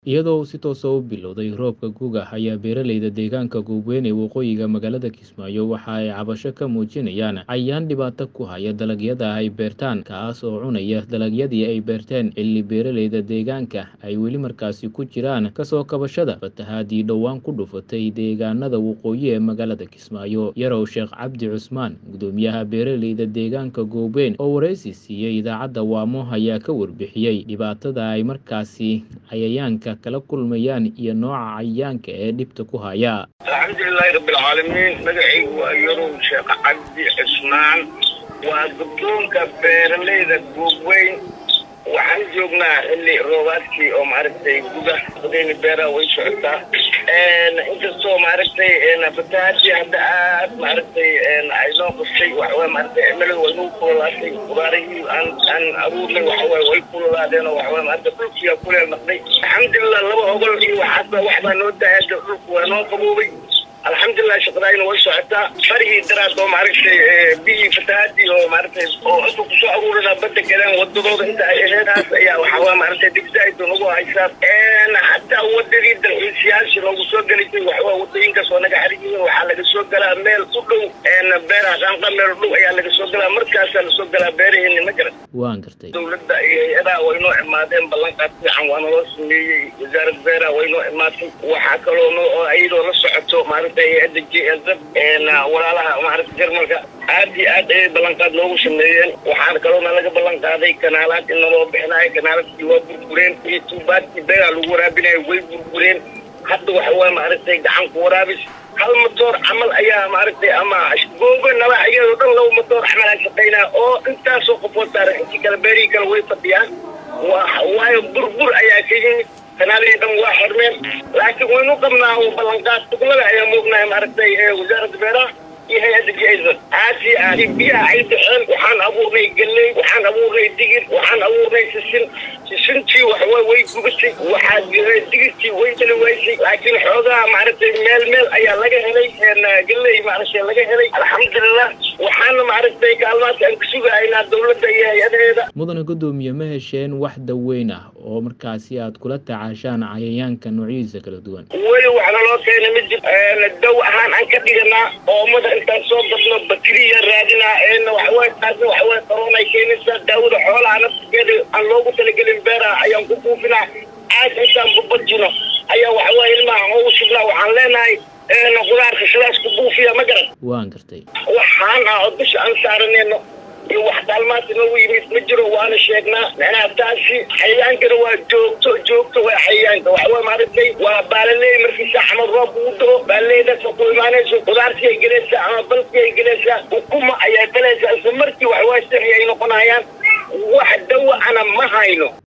Iyadoo uu si toos ah u bilowday roobka gu'ga ayaa beeralayda deegaanka Goobweyn ee waqooyiga magaalada Kismaayo waxa ay cabasho ka muujinayaan cayayaan dhibaato ku haya dalagyada ay beertaan kaas oo cunaya dalagyadii ay beerteen xilli beeralayda deegaanka ay weli markaasi ku jiraan kasoo kabashada fatahaadii dhowaan ku dhufatay deegaanada waqooyi ee magaalada Kismaayo Yarow Sheekh Cabdi Cusmaan gudoomiyaha beeralayda deegaanka Goobweyn oo wareysi siiyay idaacadda Waamo ayaa ka warbixiyay dhibaatada ay markaasi cayayaanka kala kulmayaan iyo nooca cayayaanka ee dhibta ku haya alxamdulilaahi rabbilcaalamiin magacaygu waa yarow sheekh cabdi cismaan waa guddoonka beeralayda goobweyn waxaan joognaa xilli roobaadkii oo maaragtay guga badayni beeraha way socotaa inkastoo maaragtay fatahaadii hadda aad maaragtay ay noo qastay waxaway maaragtay cimiladu way nagu kululaatay qudaarihii aan aan abuurnay waxaway way kululaadeen oo waxaway maaragtay dhulkiiga kuleel naqday alxamdulilah laba ogol iyo waxaasba waxbaa noo daayada dhulku waa noo qaboobay alxamdulilah shaqadaayna way socotaa farigii daraad oo maaragtay biyii fatahaadii oo maaragtay oo inta kusoo aruurina badda galeen wadadooda inta ay aheedaas ayaa waxawaa maaragtay dibsaaida nagu haysaa hataa wadadii dalxiisayaasha noogu soo gelaysay waxawaa wadooyinkaas oo naga xarig yihiin waxaa laga soo galaa meel u dhow beeraha qaanqa meel u dhow ayaa laga soo galaa markaasaa lasoo galaa beeraheeni ma garan waan gartay dowladda iyo hay-adaha way noo imaadeen ballanqaad fiican waa naloo sameeyey wasaaradda beeraha way noo imaatay waxaa kaloo no iyadoo la socoto maaragtay hay-adda j s walaalaha maaragta jarmalka aad iyo aad ayay ballanqaad noogu sameeyeen waxaana kaloona laga ballan qaaday kanaalaad in naloo bixinayo kanaaladkii waa burbureen iyo tuubaadkii beeraha lagu waraabinayo way burbureen hadda waxa waye maaragtay gacan ku waraabis hal matoor camal ayaa maaragtay ama googo nabaaxiyadoo dhan laba matoor camal aan shaqaynaa oo intaasoo qofood saaran intii kale beerihii kale way fadhiyaan waayo burbur ayaa ka yimid kanaalihii dhan waa xirmeen laakiin waynu qabnaa oo ballanqaad tuglada ayaa moognahay maaragtay wasaaradda beeraha iyo hay-adda jaisan aad iyo aad biyaha ay baxeen waxaan abuurnay galley waxaan abuurnay digir waxaan abuurnay sisin sisintii waxawaa way gubatay waxaa digirtii way dali waysay laakiin xoogaha maaragtay meel meel ayaa laga helay galley maaragtay laga helay alxamdulilah waxaana maaragtay kaalmaadka aan ka sugahaynaa dowladda iyo hay-adaheeda mudane gudoomiye ma hesheen wax daweyn ah oo markaasi aad kula tacaashaan cayayaanka noocyadiisa kala duwan weli waxna loo keenay ma jir daw ahaan aan ka dhiganaa oomada intaan soo gadno bakteriya raadinaa eena waxaway taasna waxaway qaroonay keenaysaa daawada xoolaha nafskeeda aan loogu talagelin beeraha ayaan ku buufinaa aad intaan babajino ayaa waxaway ilmaha oogu shubnaa waxaan leenahay qudaarka sidaas ku buufiya ma garan waan gartay waxaan ah oo dusha aan saaranayno iyo wax kaalmaadka noogu yimid ma jiro waana sheegnaa macnaha taasi xayayaankana waa joogto joogto waa xayayaanka waxawaa maaragtay waa baalaley markiisa xamad roob ugu dao baalaleydaas ku imaanayso qudaartii ay gelaysaa ama balkii ay gelaysaa ukuma ayaa galaysaa isla markii waxawaa sixi ay noqonayaan wax dawa ana ma hayno